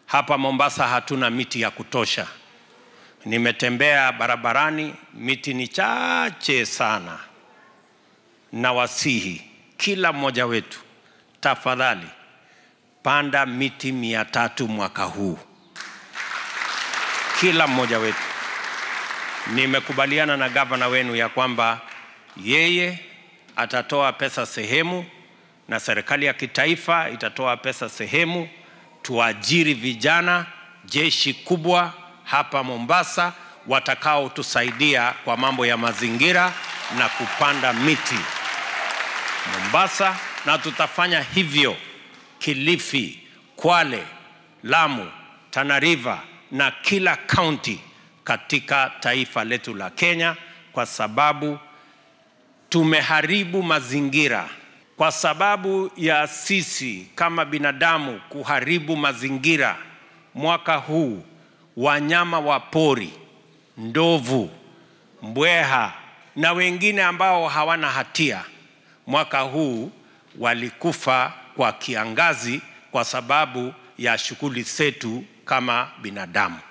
Hapa Mombasa hatuna miti ya kutosha. Nimetembea barabarani, miti ni chache sana. Na wasihi kila mmoja wetu, tafadhali panda miti mia tatu mwaka huu, kila mmoja wetu. Nimekubaliana na gavana wenu ya kwamba yeye atatoa pesa sehemu na serikali ya kitaifa itatoa pesa sehemu, tuajiri vijana jeshi kubwa hapa Mombasa watakaotusaidia kwa mambo ya mazingira na kupanda miti Mombasa, na tutafanya hivyo Kilifi, Kwale, Lamu, Tana River na kila kaunti katika taifa letu la Kenya, kwa sababu tumeharibu mazingira kwa sababu ya sisi kama binadamu kuharibu mazingira. Mwaka huu wanyama wa pori, ndovu, mbweha na wengine ambao hawana hatia, mwaka huu walikufa kwa kiangazi kwa sababu ya shughuli zetu kama binadamu.